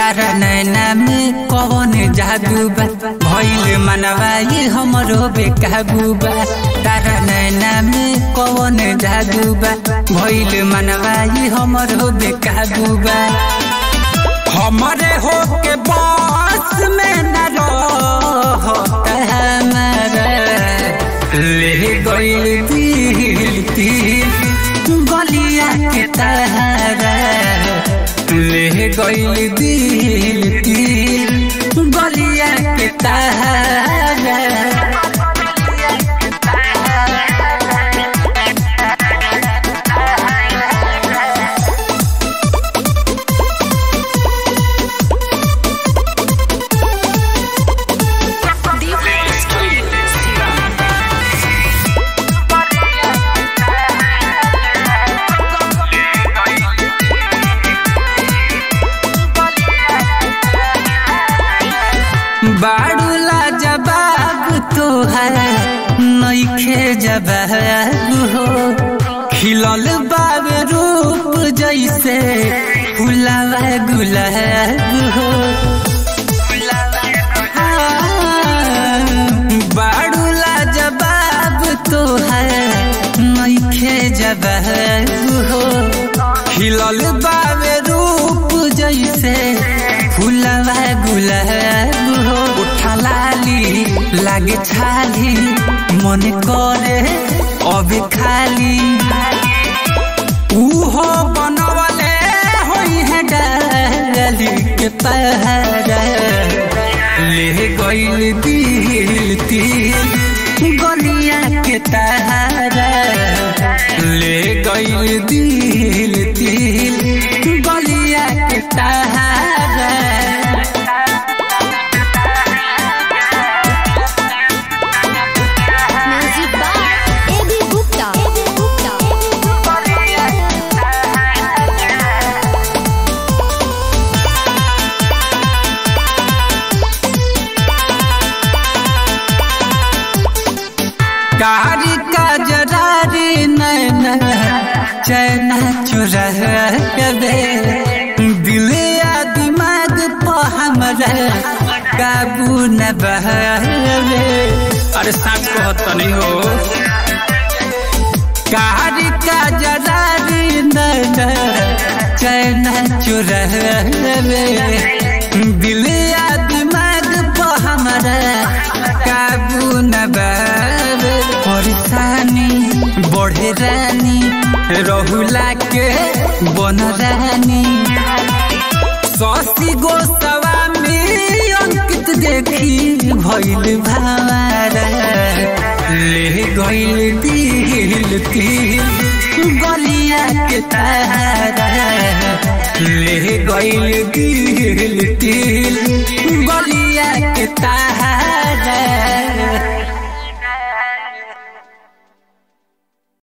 तारा नैना में कौन जादू बा भइल मनवा ये हमरो बेकाबू बा तारा नैना में कौन जादू बा भइल मनवा ये हमरो बेकाबू बा हमरे हो के बस में न रहो हमारा ले गइल दिल दिल गलिया के तहरा ले गइल दिल दिल गलिया के तहरा बाड़ूला जबाब तो है नईखे जबाब हो खिलल बाब रूप जैसे फुलावा गुलाब हो बाड़ूला जबाब तो है नईखे जबाब हो खिलल बाब रूप जैसे फुलवा गुलाब हो उठलाली लागे छाली मन करे अब खाली उहो बनवले होई है डाली के पहरा ले गइल दिल दिल गलिया के तारा ले गइल दिल दिल गलिया के तारा music by A B Gupta A B Gupta कारी का जरारी नैना चैना चुरा दे दिल या दिमाग पर हमरा काबू न बहरे अरे साथ कहत नहीं हो कारी का जरारी नैना चैना चुरा दे दिल या दिमाग पर हमरा काबू न बाबे परेशानी बढ़े रानी रहुला के बन रानी ससी गोस्वामी अंकित देखी भइल भावारा ले गइल दिल दिल गलिया के तारा ले गइल दिल दिल गलिया के तारा